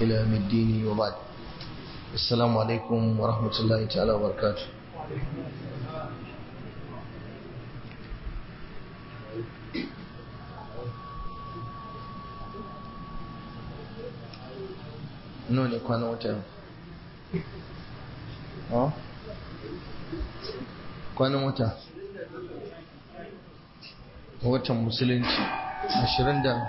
إلى يوم الدين وبعد السلام عليكم ورحمة الله تعالى وبركاته nawa ne kwanan wata yau kwanan wata watan musulunci ashirin da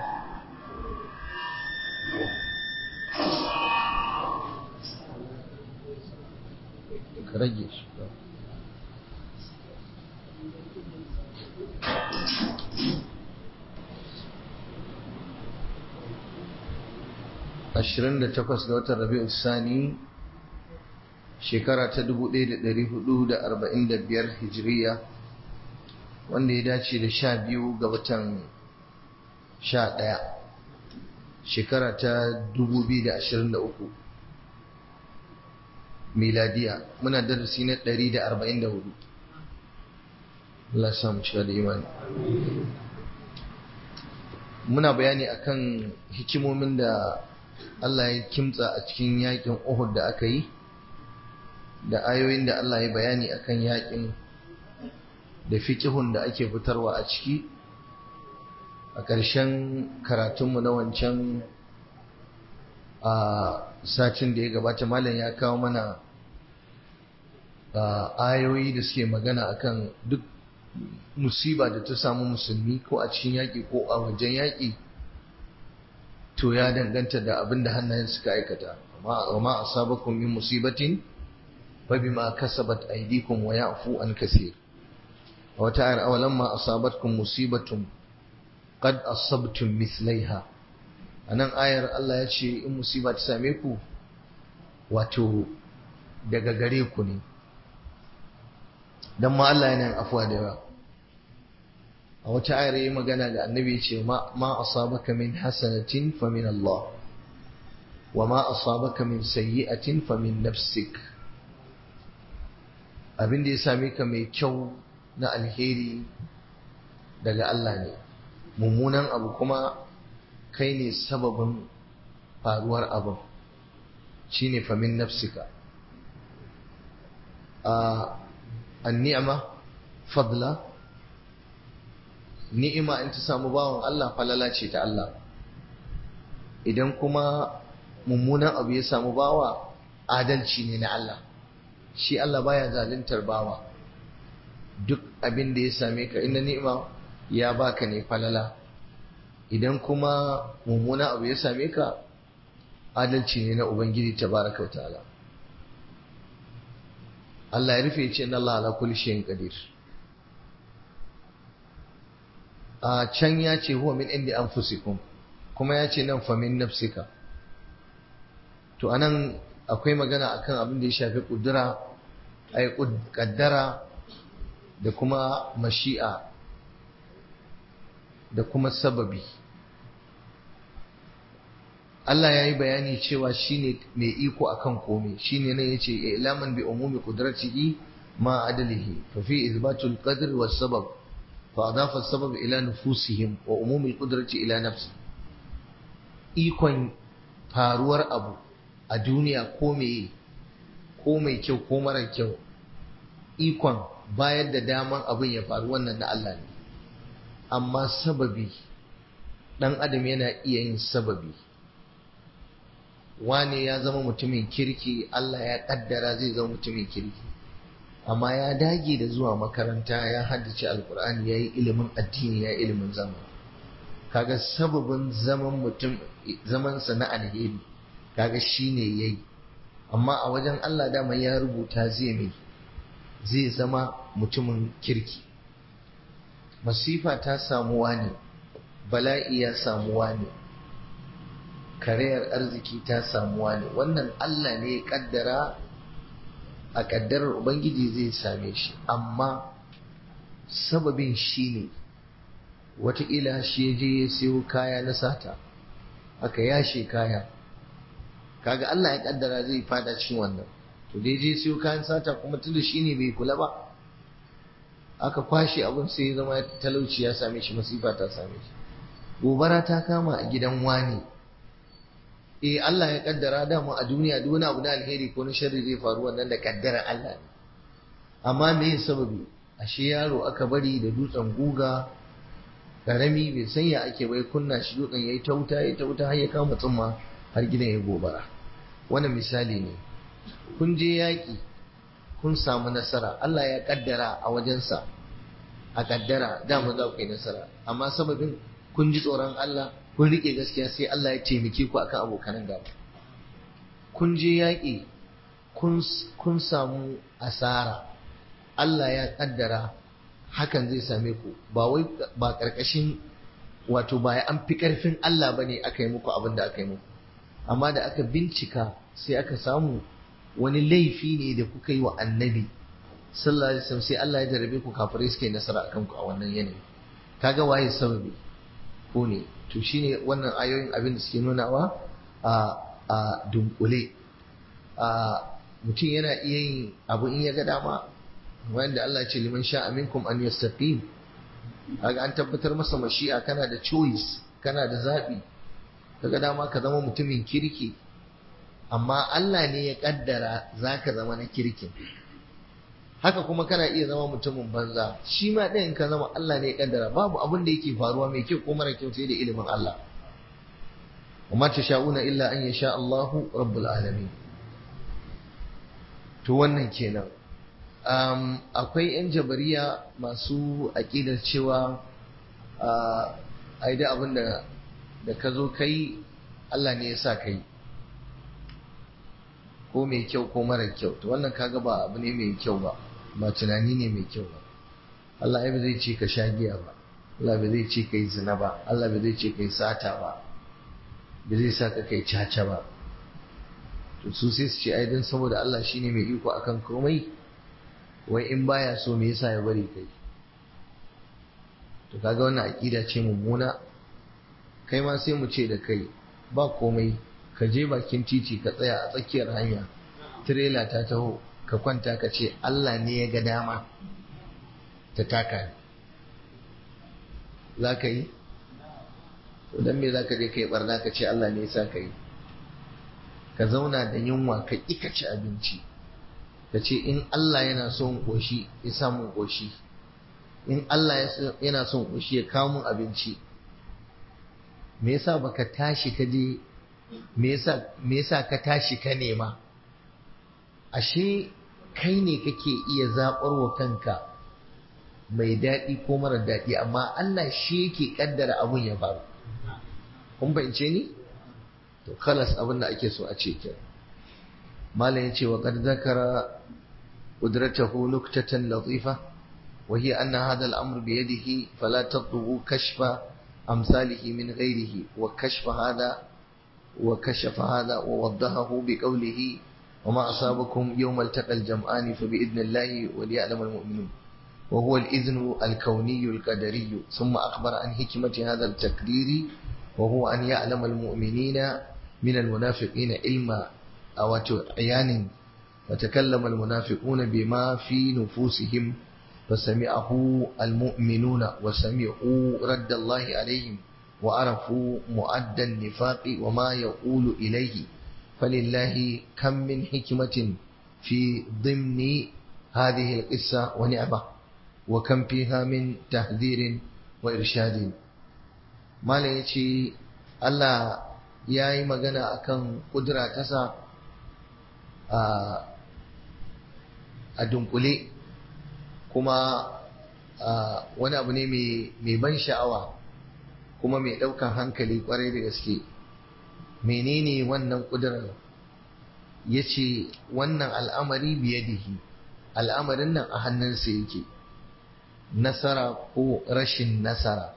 ka rage shi ashirin da takwas ga watan rabi'u sani shekara ta dubu ɗaya da ɗari hudu da arba'in da biyar hijiriya wanda ya dace da sha biyu ga watan sha ɗaya shekara ta dubu biyu da ashirin da uku miladiya muna darasi na ɗari da arba'in da hudu Allah samu cika da imani muna bayani akan hikimomin da Allah ya kimtsa a cikin yakin Uhud da aka yi da ayoyin da Allah ya bayani akan yakin da fikihun da ake fitarwa a ciki a ƙarshen karatunmu na wancan a satin da ya gabata malam ya kawo mana ayoyi da suke magana akan duk musiba da ta samu musulmi ko a cikin yaƙi ko a wajen yaƙi to ya danganta da abin da hannayen suka aikata amma ma asabakum min musibatin fa bima kasabat aydikum wa ya'fu an kaseer wata ayar awalan ma asabatkum musibatun qad asabtum mithlaiha anan ayar Allah ya ce in musiba ta same ku wato daga gare ku ne dan ma Allah yana afuwa da yawa a wata ayar yi magana da annabi ya ce ma asabaka min hasanatin fa min Allah wa ma asabaka min sayyi'atin fa min nafsik abin da ya same ka mai kyau na alheri daga Allah ne mummunan abu kuma kai ne sababin faruwar abin shine fa min nafsika a an-ni'ma fadla ni'ima in ta samu bawan Allah falala ce ta Allah idan kuma mummunan abu ya samu bawa adalci ne na Allah shi Allah baya zaluntar bawa duk abin da ya same ka inna ni'ima ya baka ne falala idan kuma mummunan abu ya same ka adalci ne na ubangiji tabaraka wa ta'ala Allah ya rufe ya ce inna Allah ala kulli shay'in qadir a can ya ce huwa min indi anfusikum kuma ya ce nan famin nafsika to anan akwai magana akan abin da ya shafi kudura ai kaddara da kuma mashi'a da kuma sababi Allah ya yi bayani cewa shine mai iko akan komai shine nan yace ilaman bi umumi qudratihi ma adalihi fa fi izbatul qadr was sabab فأضاف السبب إلى نفوسهم وعموم القدرة إلى نفسه ikon faruwar abu a duniya ko mai ko mai kyau ko mara kyau ikon bayar da daman abin ya faru wannan na Allah ne amma sababi dan adam yana iya yin sababi wane ya zama mutumin kirki Allah ya kaddara zai zama mutumin kirki amma ya dage da zuwa makaranta ya haddace alkur'ani ya yi ilimin addini ya yi ilimin zama kaga sababin zaman mutum zamansa na alheri kaga shine yayi amma a wajen Allah dama ya rubuta zai mai zai zama mutumin kirki masifa ta samuwa ne bala'i ya samuwa ne karayar arziki ta samuwa ne wannan Allah ne ya kaddara a ƙaddarar Ubangiji zai same shi amma sababin shi ne wataƙila shi ya je ya siyo kaya na sata aka yashe kaya kaga Allah ya ƙaddara zai fada cikin wannan to dai je siyo kayan sata kuma tunda shi ne bai kula ba aka kwashe abin sai ya zama talauci ya same shi masifa ta same shi gobara ta kama a gidan wani eh Allah ya kaddara dama a duniya duk wani abu na alheri ko na sharri zai faru wannan da kaddara Allah ne amma me yin sababi ashe yaro aka bari da dutsen guga karami bai san ya ake bai kunna shi dutsen yayi ta wuta yayi ta wuta har ya kama tsumma har gidan ya gobara wannan misali ne kun je yaƙi kun samu nasara Allah ya kaddara a wajensa a kaddara dama za ku yi nasara amma sababin kun ji tsoron Allah kun rike gaskiya sai Allah ya taimake ku akan abokanan gaba kun je yaƙi kun samu asara Allah ya kaddara hakan zai same ku ba wai ba karkashin wato ba an fi karfin Allah bane aka yi muku abin da aka yi muku amma da aka bincika sai aka samu wani laifi ne da kuka yi wa annabi sallallahu alaihi wasallam sai Allah ya jarabe ku kafirai suka yi nasara akan ku a wannan yanayi kaga waye sababi ko ne to shine wannan ayoyin abin da suke nunawa a a dunkule a mutum yana iya yin abu in ya ga dama wanda Allah ya ce liman sha minkum an yastaqim kaga an tabbatar masa mashi'a kana da choice kana da zabi kaga dama ka zama mutumin kirki amma Allah ne ya kaddara zaka zama na kirkin haka kuma kana iya zama mutumin banza shi ma ɗayan ka zama Allah ne ya kaddara babu abin da yake faruwa mai kyau ko mara kyau sai da ilimin Allah وما تشاءون إلا أن يشاء الله رب العالمين to wannan kenan um, akwai 'yan jabariya masu aƙidar cewa a yi da abin da ka zo kai Allah ne ya sa kai ko mai kyau ko mara kyau to wannan kaga ba abu ne mai kyau ba ba tunani ne mai kyau ba Allah ya zai ce ka sha giya ba Allah bai zai ce ka yi zina ba Allah bai zai ce ka yi sata ba bai zai sa ka kai caca ba to su sai su ce ai dan saboda Allah shine mai iko akan komai wai in baya so me yasa ya bari kai to kaga wannan aqida ce mummuna kai ma sai mu ce da kai ba komai ka je bakin titi ka tsaya a tsakiyar hanya tirela ta taho ka kwanta ka ce Allah ne ya ga dama ta taka za ka yi to dan me za ka je ka yi barna ka ce Allah ne ya sa ka yi ka zauna da yunwa ka ƙi ka ci abinci ka ce in Allah yana son ƙoshi ya samu ƙoshi in Allah yana son ƙoshi ya kawo mun abinci me yasa baka tashi ka je me yasa me yasa ka tashi ka nema ashe kai ne kake iya zaɓar wa kanka mai daɗi ko mara daɗi amma Allah shi yake ƙaddara abun ya faru kun fahimce ni to kalas abin da ake so a ce ke malam ya ce wa qad zakara qudratahu nuktatan latifa wa hiya anna hadha al-amr bi yadihi fala tatlubu kashfa amsalihi min ghayrihi wa kashfa hadha wa kashafa hadha wa waddahahu bi qawlihi وما أصابكم يوم التقى الجمعان فبإذن الله وليعلم المؤمنون وهو الإذن الكوني القدري ثم أخبر عن حكمة هذا التقدير وهو أن يعلم المؤمنين من المنافقين علما أو عيان وتكلم المنافقون بما في نفوسهم فسمعه المؤمنون وسمعوا رد الله عليهم وعرفوا مؤدى النفاق وما يقول إليه فلله كم من حكمة في ضمن هذه القصة ونعمة وكم فيها من تحذير وإرشاد ما يجي الله ya yi magana akan kudura tasa a dunkule kuma wani abu ne mai ban sha'awa kuma mai ɗaukan hankali kwarai da gaske menene wannan kudurar ya ce wannan al'amari biyadihi al'amarin nan a hannunsa yake nasara ko rashin nasara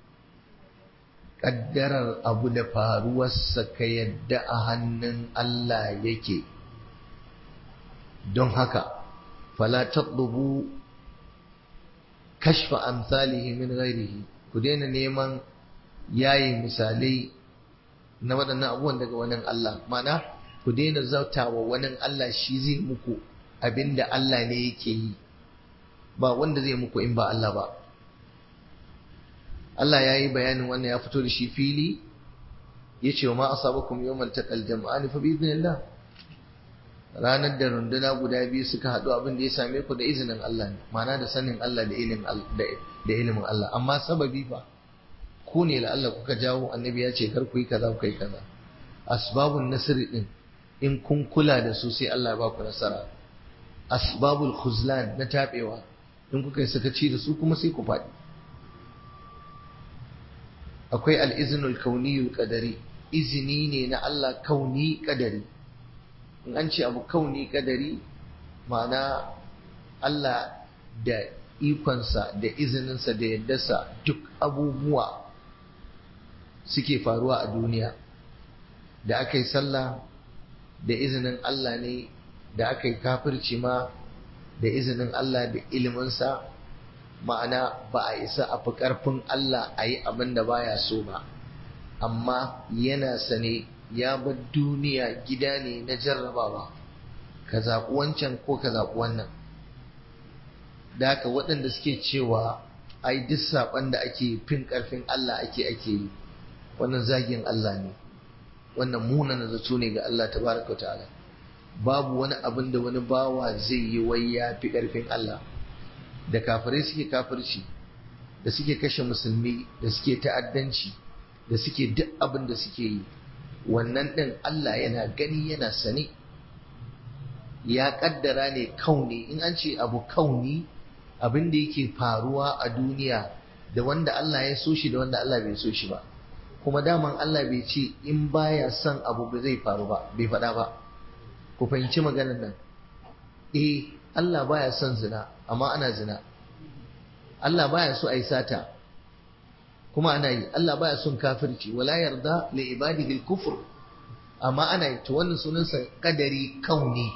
ƙaddarar abu da faruwarsa ka yadda a hannun Allah yake don haka fala tatlubu kashfa amsalihi min ghairihi ku daina neman yayi misalai na waɗannan abubuwan daga wani Allah mana ku daina zautawa wani Allah shi zai muku abinda Allah ne yake yi ba wanda zai muku in ba Allah ba Allah ya yi bayanin wannan ya fito da shi fili yace wa ma asabakum yawmal taqal jam'an fa bi idnillah ranar da runduna guda biyu suka haɗu abin da ya same ku da izinin Allah ne ma'ana da sanin Allah da ilimin da ilimin Allah amma sababi fa ku ne la Allah kuka jawo annabi ya ce kar ku yi kaza ku yi kaza asbabun nasri din in kun kula da su sai Allah ya ba ku nasara asbabul khuzlan na tabewa in kuka yi sakaci da su kuma sai ku faɗi akwai al-iznul kauniyul qadari izini ne na Allah kauni qadari in an ce abu kauni kadari ma'ana Allah da ikonsa da izininsa da yaddarsa duk abubuwa suke faruwa a duniya da aka yi sallah da izinin Allah ne da aka yi kafirci ma da izinin Allah da iliminsa ma'ana ba a isa a fi ƙarfin Allah a yi abin da baya so ba amma yana sane ya bar duniya gida ne na jarrabawa ka zaɓi wancan ko ka zaɓi wannan da haka waɗanda suke cewa ai duk saɓon da ake fin ƙarfin Allah ake ake yi wannan zagin Allah ne wannan munana zato ne ga Allah tabaraka ta'ala babu wani abin da wani bawa zai yi wai ya fi ƙarfin Allah da kafirai suke kafirci da suke kashe musulmi da suke ta'addanci da suke duk abin da suke yi wannan ɗin Allah yana gani yana sane ya ƙaddara ne kauni in an ce abu kauni abin da yake faruwa a duniya da wanda Allah ya so shi da wanda Allah bai so shi ba kuma daman Allah bai ce in baya son abu ba zai faru ba bai faɗa ba ku fahimci maganar nan eh Allah baya son zina amma ana zina Allah baya so a yi sata kuma ana yi Allah baya son kafirci wala yarda li ibadihi al-kufr amma ana yi to wannan sunansa kadari kauni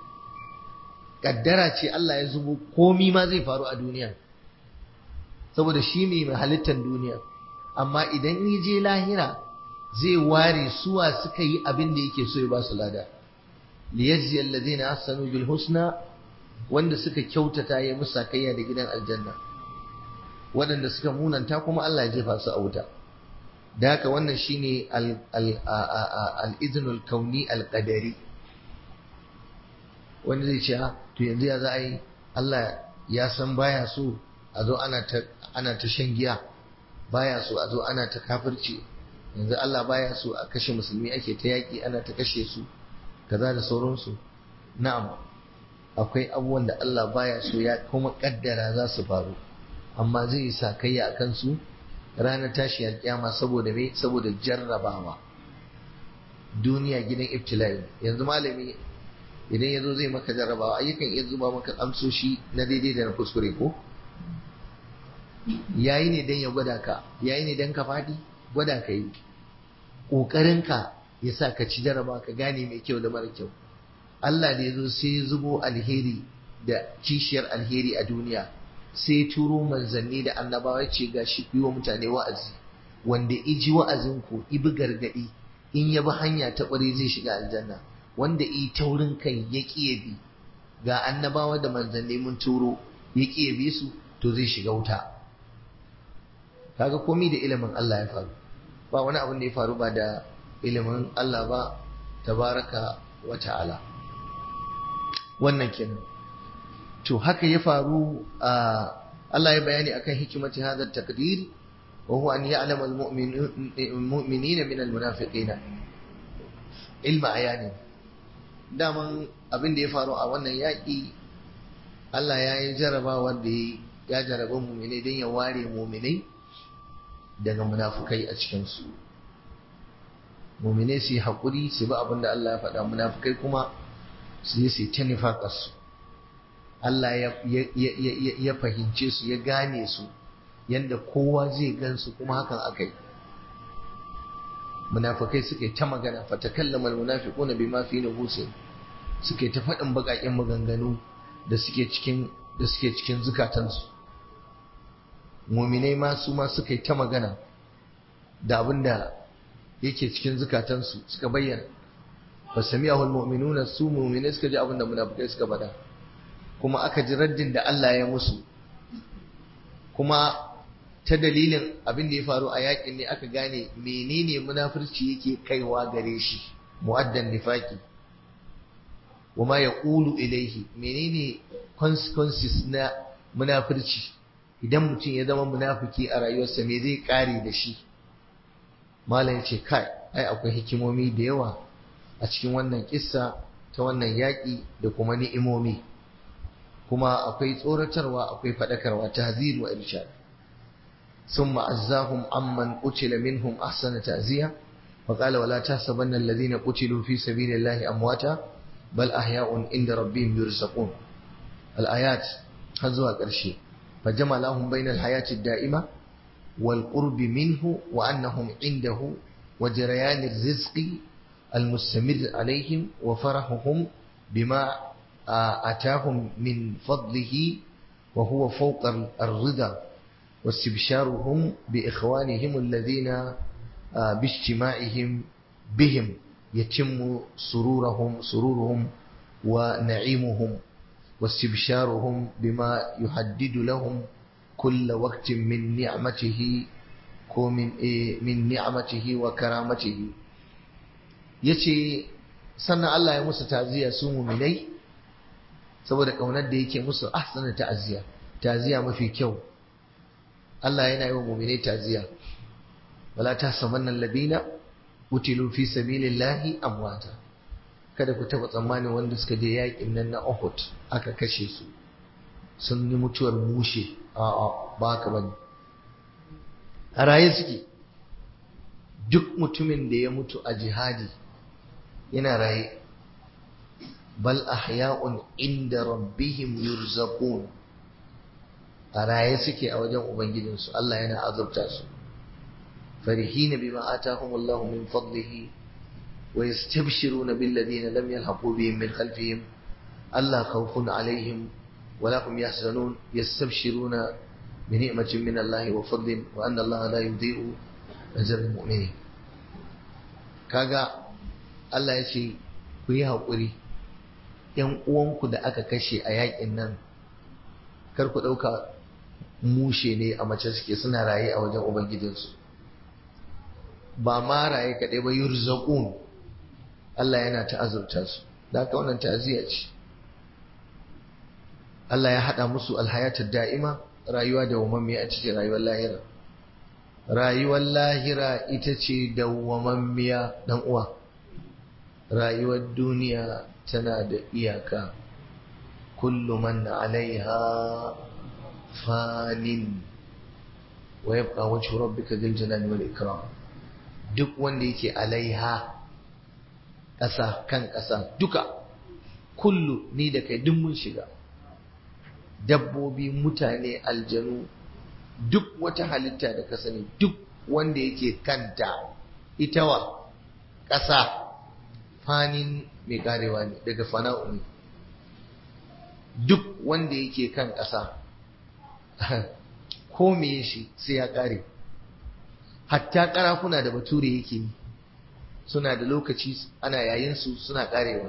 kaddara ce Allah ya zubo komi ma zai faru a duniya saboda shi ne mai halittar duniya amma idan ya je lahira zai ware suwa suka yi abin da yake so ya ba su lada liyajzi alladhina ahsanu bil husna wanda suka kyautata ya musu sakayya da gidan aljanna waɗanda suka munanta kuma Allah ya jefa su a wuta da haka wannan shine al-iznul kauni al-qadari wanda zai ce to yanzu ya za a yi Allah ya san baya so a zo ana ta ana ta shan giya baya so a zo ana ta kafirci yanzu Allah baya so a kashe musulmi ake ta yaƙi ana ta kashe su kaza da sauransu na'am akwai abubuwan da Allah baya so ya kuma kaddara za su faru amma zai yi sakayya a kansu ranar tashi alƙiyama saboda me saboda jarrabawa duniya gidan ibtila'i yanzu malami idan ya zo zai maka jarrabawa ayyukan iya zuba maka amsoshi na daidai da na kuskure ko yayi ne dan ya gwada ka yayi ne dan ka fadi gwada ka yi ƙoƙarinka ya sa ka ci jarraba ka gane mai kyau da mara kyau Allah da ya zo sai ya zubo alheri da kishiyar alheri a duniya sai turo manzanni da annabawa ce ga shi yi wa mutane wa'azi wanda iji wa'azin ku ibi gargadi in ya bi hanya ta ƙware zai shiga aljanna wanda i taurin kai ya ƙiye bi ga annabawa da manzanni mun turo ya ƙiye bi su to zai shiga wuta kaga komai da ilimin Allah ya faru ba wani abin da ya faru ba da ilimin Allah ba tabaraka wa ta'ala wannan kenan to haka ya faru a Allah ya bayani akan hikimati hadha taqdir wa huwa an ya'lam al-mu'minina min al-munafiqin ilma ayani daman abin da ya faru a wannan yaƙi Allah ya yi jarabawa da ya jaraba mu'minai don ya ware mu'minai daga munafukai a cikinsu mu'minai su yi haƙuri su bi abin da Allah ya faɗa munafukai kuma su yi su ta nifaƙarsu Allah ya fahimce su ya gane su yadda kowa zai gansu kuma hakan aka yi munafukai suka yi ta magana fatakallama almunafiquna bima fi nufusihim suka yi ta faɗin baƙaƙen maganganu da suke cikin da suke cikin zukatansu muminai ma su ma suka yi ta magana da abin da yake cikin zukatansu suka bayyana fa sami'ahu almu'minuna su muminai suka ji abin da munafukai suka faɗa kuma aka ji raddin da Allah ya musu kuma ta dalilin abin da ya faru a yakin ne aka gane menene munafurci yake kaiwa gare shi mu'addan nifaki wama yaqulu ilaihi menene consequences na munafurci idan mutum ya zama munafiki a rayuwarsa me zai kare da shi malam ce kai ai akwai hikimomi da yawa a cikin wannan kissa ta wannan yaƙi da kuma ni'imomi kuma akwai tsoratarwa akwai faɗakarwa tahzir wa irshad ثم عزاهم عمن قتل منهم أحسن تعزية وقال ولا تحسبن الذين قتلوا في سبيل الله أمواتا بل أحياء عند ربهم يرزقون الآيات هزوا قرشي فجمع لهم بين الحياة الدائمة والقرب منه وأنهم عنده وجريان الرزق المستمر عليهم وفرحهم بما أتاهم من فضله وهو فوق الرضا واستبشارهم بإخوانهم الذين باجتماعهم بهم يتم سرورهم سرورهم ونعيمهم واستبشارهم بما يحدد لهم كل وقت من نعمته ومن من نعمته وكرامته yace sannan Allah ya musu ta'ziya su mu'minai saboda kaunar da yake musu ahsana ta'ziya ta'ziya mafi kyau Allah yana yi wa mu'minai ta'ziya wala tahsabanna alladhina utilu fi sabilillahi amwata kada ku taba tsammanin wanda suka je yakin nan na Uhud aka kashe su sun yi mutuwar mushe a'a ba ka bane a raye suke duk mutumin da ya mutu a jihadi yana raye bal ahya'un inda rabbihim yurzaqun a raye suke a wajen ubangijinsu Allah yana azabta su فرحين بما آتاهم الله من فضله ويستبشرون بالذين لم يلحقوا بهم من خلفهم ألا خوف عليهم ولا هم يحزنون يستبشرون بنعمة من الله وفضل وأن الله لا يضيع أجر المؤمنين kaga Allah ya ce ku yi haƙuri ‘yan uwanku da aka kashe a yaƙin nan kar ku ɗauka mushe ne a mace suke suna raye a wajen Ubangijinsu ba ma raye kaɗai ba yurzaqun Allah yana ta'azurta su da haka wannan ta'aziyya ce Allah ya haɗa musu alhayatar da'ima rayuwa da wamammiya ita ce rayuwar lahira rayuwar lahira ita ce dawwamammiya dan uwa rayuwar duniya tana da iyaka kullu man alaiha fanin wa yabqa wajhu rabbika dhil jalali wal ikram duk wanda yake alaiha ƙasa kan ƙasa duka kullu ni da kai duk mun shiga dabbobi mutane aljanu duk wata halitta da ka sani duk wanda yake kanta ita wa ƙasa fanin mai karewa ne daga fana'u ne duk wanda yake kan ƙasa ko me shi sai ya kare hatta karafuna da bature yake yi suna da lokaci ana yayinsu suna karewa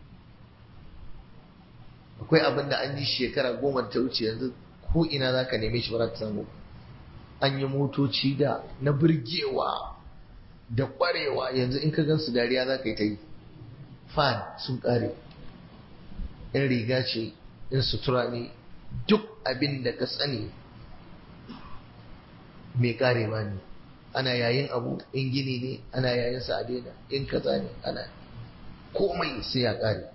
akwai abin da an yi shekara goma ta wuce yanzu ko ina za ka neme shi ba za ka samu an yi motoci da na birgewa da kwarewa yanzu in ka gansu dariya za ka yi ta yi fan sun kare in riga ce in sutura ne duk abin da ka sani mai karewa ne ana yayin abu in gini ne ana yayin sa a daina in kaza ne ana komai sai ya kare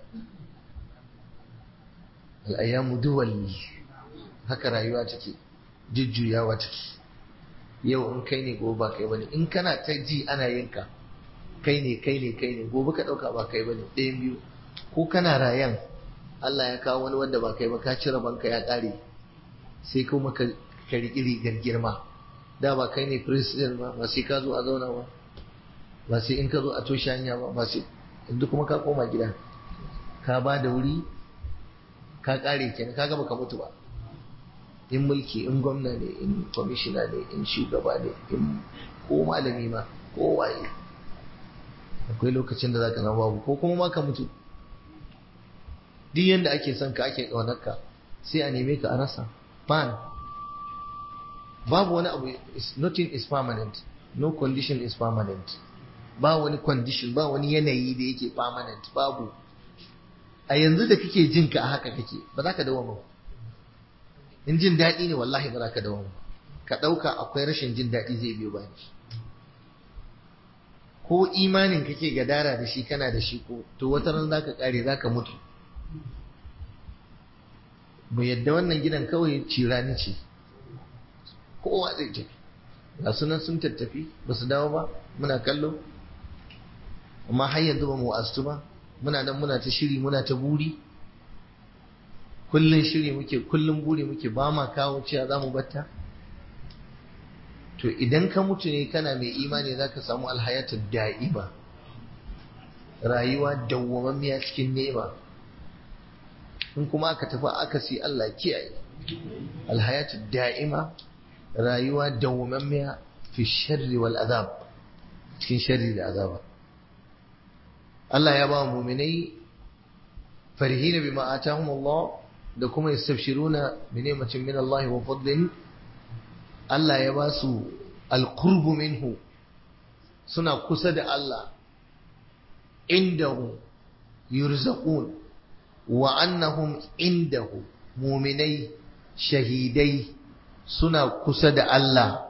al'ayyamu duwalli haka rayuwa take jujjuyawa take yau in kai ne gobe ba kai bane in kana ta ji ana yin ka kai ne kai ne kai ne gobe ka dauka ba kai bane ɗayan biyu ko kana rayan Allah ya kawo wani wanda ba kai ba ka cire banka ya kare sai kuma ka riƙi rigar girma da ba kai ne president ba ba sai ka zo a zauna ba ba sai in ka zo a toshe hanya ba ba sai inda kuma ka koma gida ka ba da wuri ka kare kenan ka gaba ka mutu ba in mulki in gwamna ne in kwamishina ne in shugaba ne in ko malami ma ko waye akwai lokacin da zaka zama babu ko kuma ma ka mutu duk yanda ake son ka ake ƙaunarka sai a neme ka a rasa fan babu wani abu is, nothing is permanent no condition is permanent ba wani condition ba wani yanayi da yake permanent babu a yanzu da kake jin ka a haka kake ba za ka dawo ba in jin daɗi ne wallahi ba za ka dawo ba ka ɗauka akwai rashin jin daɗi zai biyo bayan shi ko imanin kake gadara da shi kana da shi ko to wata ran za ka ƙare za ka mutu mu yadda wannan gidan kawai cirani ce kowa zai tafi ga sunan sun tattafi ba su dawo ba muna kallo amma har yanzu ba mu astu ba muna nan muna ta shiri muna ta buri kullun shiri muke kullun buri muke ba ma kawo cewa za mu batta to idan ka mutu ne kana mai imani za ka samu alhayatar da'iba rayuwa dawwamammiya cikin nema in kuma aka tafi aka si Allah kiyaye alhayatar da'ima rayuwa dawwamammiya fi sharri wal azab cikin sharri da azaba Allah ya ba muminai farihina bima atahum Allah da kuma yastabshiruna bi ni'matin min Allah wa fadlin Allah ya ba su alqurbu minhu suna kusa da Allah indahu yurzaqun wa annahum indahu muminai shahidai suna kusa da Allah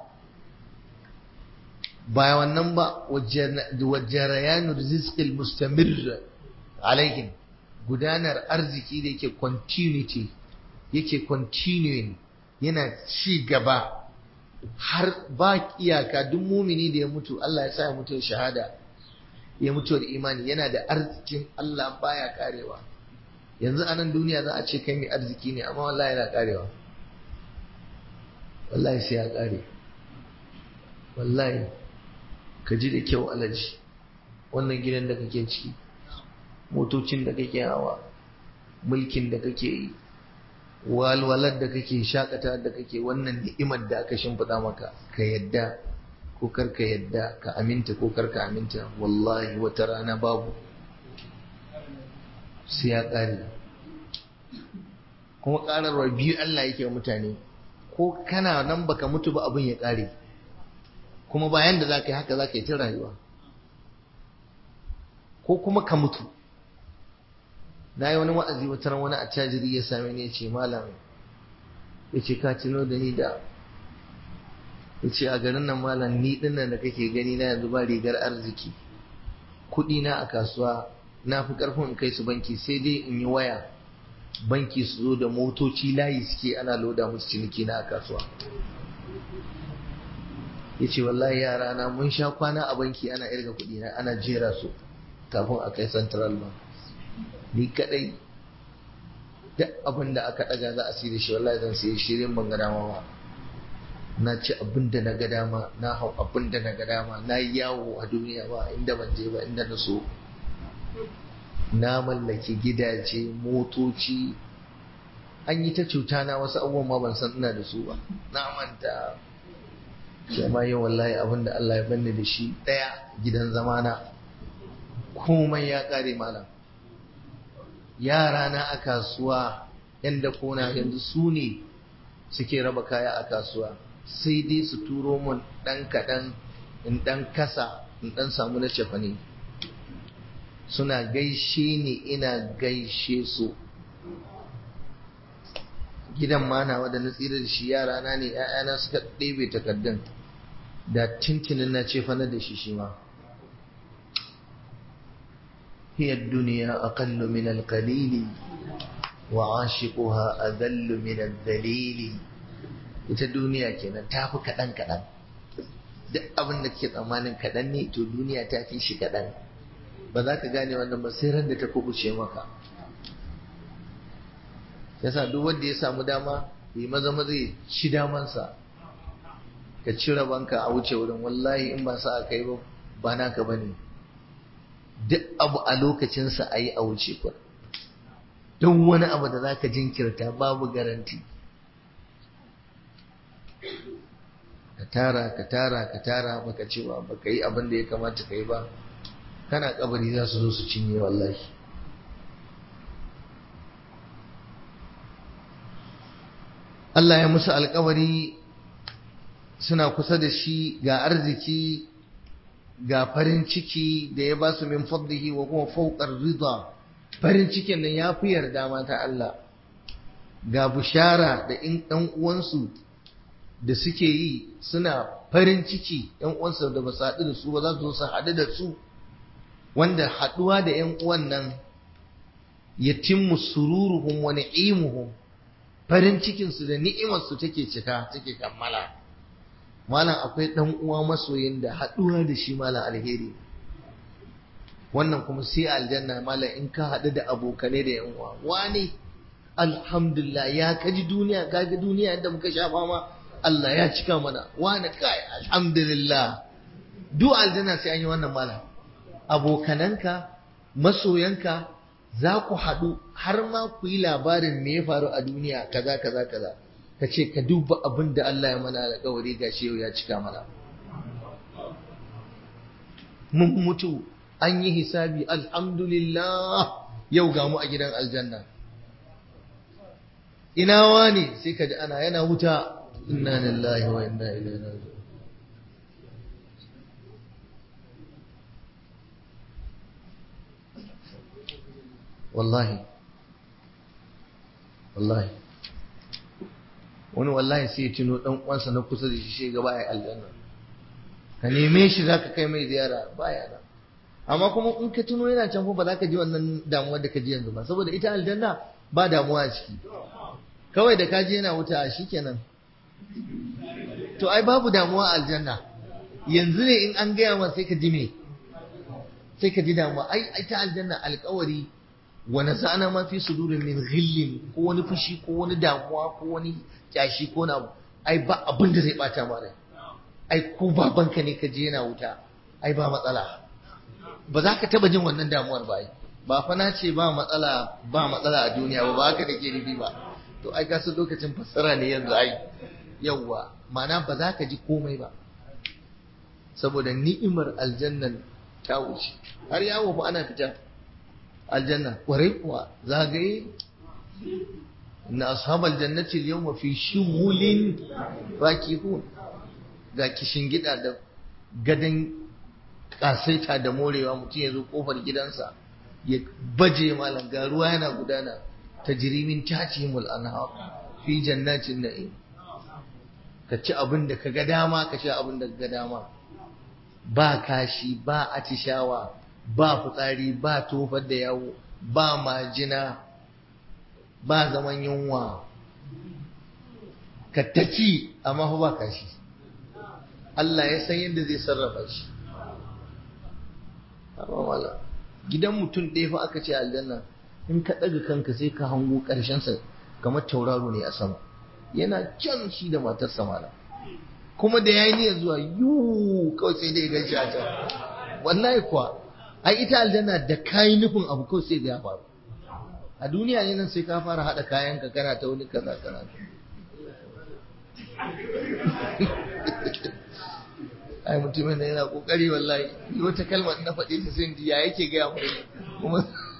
ba wannan ba wajarayanu rizqil mustamir alaihim gudanar arziki da yake continuity yake continuing yana ci gaba har ba iyaka duk mumini da ya mutu Allah ya sa ya mutu shahada ya mutu da imani yana da arzikin Allah baya karewa yanzu a nan duniya za a ce kai mai arziki ne amma wallahi yana karewa wallahi sai ya kare wallahi ka ji da kyau alaji wannan gidan da kake ciki motocin da kake hawa mulkin da kake yi walwalar da kake shakata da kake wannan ni'imar da aka shimfiɗa maka ka yadda ko kar ka yadda ka aminta ko kar ka aminta wallahi wata rana babu sai ya ƙare kuma ƙararwa biyu Allah yake wa mutane ko kana nan baka mutu ba abin ya ƙare kuma bayan da za ka yi haka za ka yi ta rayuwa ko kuma ka mutu na yi wani wa'azi wata ran wani attajiri ya same ni ya ce malam ya ce ka tuno da ni da ya ce a garin nan malam ni dinnan da kake gani na yanzu ba rigar arziki kuɗi na a kasuwa na fi ƙarfin in kai su banki sai dai in yi waya banki su zo da motoci layi suke ana loda musu ciniki na a kasuwa ya ce wallahi yara na mun sha kwana a banki ana irga kuɗi na ana jera su kafin a kai central bank ni kadai duk abin da aka daga za a siya shi wallahi zan siya shirin ban ga dama ba na ci abin da na ga dama na hau abin da na ga dama na yi yawo a duniya ba inda ban je ba inda na so na mallaki gidaje motoci an yi ta cuta na wasu abubuwan ma ban san ina da su ba na manta sai ma yau wallahi abin da Allah ya banni da shi daya gidan zamana komai ya kare malam yara na a kasuwa yan da kona yanzu su ne suke raba kaya a kasuwa sai dai su turo mun ɗan kaɗan in ɗan kasa in ɗan samu na cefane suna gaishe ni ina gaishe su gidan manawa da na tsira da shi yara na ne ‘ya'yana suka ɗebe takardun da tintinin na cefanar da shi shi ma هي الدنيا أقل من القليل وعاشقها أذل من الذليل ita duniya kenan ta fi kaɗan kaɗan duk abin da ke tsammanin kaɗan ne to duniya ta fi shi kaɗan ba za ka gane wannan ba sai ran da ta kubuce maka yasa duk wanda ya samu dama yi maza maza ya ci damansa ka cire banka a wuce wurin wallahi in ba sa a kai ba ba naka ba ne duk abu a lokacinsa a yi a wuce kwa don wani abu da za ka jinkirta babu garanti ka tara ka tara ka tara baka cewa baka yi abin da ya kamata ka yi ba kana kabari za su zo su cinye wallahi Allah ya musu alkawari suna kusa da shi ga arziki ga farin ciki da ya ba su min fadlihi wa kuma fawqar rida farin cikin nan ya fi yarda mata Allah ga bushara da in ɗan uwansu da suke yi suna farin ciki ɗan uwansu da ba su haɗu da su ba za su zo su haɗu da su wanda haɗuwa da ‘yan uwan nan yatimmu sururuhum wa ni'imuhum farin cikinsu da ni'imarsu take cika take kammala malam akwai ɗan uwa masoyin da haɗuwa da shi malam alheri wannan kuma sai aljanna malam in ka haɗu da abokanai da ‘yan uwa wani alhamdulillah ya kaji duniya kaga duniya yadda muka sha fama Allah ya cika mana wani kai alhamdulillah duk aljanna sai an yi wannan malam abokananka masoyanka za ku haɗu har ma ku yi labarin me ya faru a duniya kaza kaza kaza ka ce ka duba abin da Allah ya mana alƙawari ga shi yau ya cika mana mun mutu an yi hisabi alhamdulillah yau ga mu a gidan aljanna ina wani sai ka ji ana yana wuta inna lillahi wa inna ilaihi raji'un wallahi wallahi wani wallahi sai ya tuno dan uwansa na kusa da shi shi gaba ya aljanna ka neme shi zaka kai mai ziyara baya da amma kuma in ka tuno yana can ba za ka ji wannan damuwar da ka ji yanzu ba saboda ita aljanna ba damuwa a ciki kawai da ka ji yana wuta shikenan to ai babu damuwa a aljanna yanzu ne in an gaya ma sai ka ji me sai ka ji damuwa ai ita aljanna alkawari wani sana ma fi sudurin min ghillin ko wani fushi ko wani damuwa ko wani kyashi ko na ai ba abin da zai bata ma rai ai ko babanka ne ka je yana wuta ai ba matsala ba za ka taba jin wannan damuwar ba ai ba fa na ce ba matsala ba matsala a duniya ba ba haka nake nufi ba to ai ka san lokacin fassara ne yanzu ai yawwa ma'ana ba za ka ji komai ba saboda ni'imar aljannan ta wuce har yawo fa ana fita aljanna kwarai kuwa zagaye na ashabal jannati al-yawma fi shughulin fakihun ga kishin gida da gadan kasaita da morewa mutum ya zo kofar gidansa ya baje malam ga ruwa yana gudana tajrimin tatihimul anhar fi jannatin na'im ka ci abin da ka ga dama ka sha abin da ka ga dama ba kashi ba atishawa ba fitsari ba tofar da yawo ba majina ba zaman yunwa ka taci amma fa ba kashi Allah ya san yadda zai sarrafa shi amma wala gidan mutum ɗaya fa aka ce aljanna in ka ɗaga kanka sai ka hango ƙarshensa kamar tauraro ne a sama yana can shi da matarsa mala kuma da yayi niyyar zuwa yu kawai sai dai gaishe a can wallahi kuwa ai ita aljanna da kayi nufin abu kawai sai da ya faru a duniya ne nan sai ka fara hada kayan ka kana ta wani kaza kaza ai mutumin da yana kokari wallahi ni wata kalma na faɗi ta sai ya yake gaya mu kuma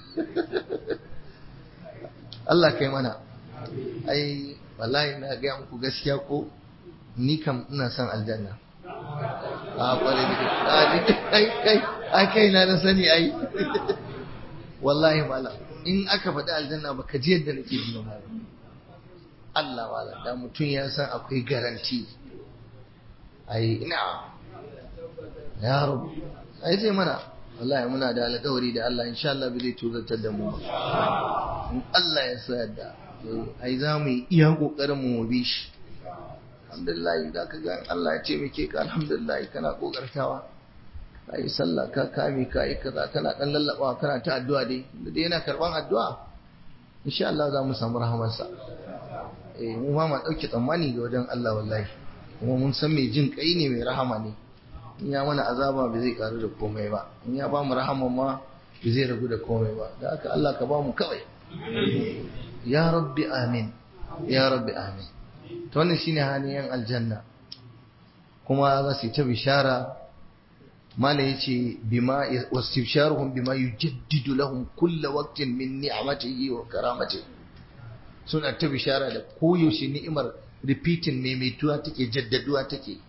Allah kai mana ai wallahi na gaya muku gaskiya ko ni kam ina son aljanna a kware da kai kai ai kai na na sani ai wallahi mala in aka faɗi aljanna ba ka ji yadda nake ji ba Allah wala da mutum ya san akwai garanti ai ina ya rabu ai sai mana wallahi muna da alƙawari da Allah insha Allah bai zai tuzartar da mu in Allah ya sa yadda ai za mu yi iya kokarin mu bi shi alhamdulillah za ka ga Allah ya ce muke ka alhamdulillah kana kokartawa ka yi sallah ka kame ka yi kaza kana dan lallabawa kana ta addu'a dai da dai yana karban addu'a insha Allah za mu samu rahamarsa eh mu ma ma dauke tsammani ga wajen Allah wallahi kuma mun san mai jin kai ne mai rahama ne in ya mana azaba ba zai karu da komai ba in ya ba mu rahama ma ba zai ragu da komai ba da haka Allah ka ba mu kawai ya rabbi amin ya rabbi amin to wannan shine halin yan aljanna kuma za su yi ta bishara mala yace bima wastifsharuhum bima yujaddidu lahum kulla waqtin min ni'matihi wa karamatihi suna ta bishara da koyaushe ni'imar repeating maimaituwa take jaddaduwa take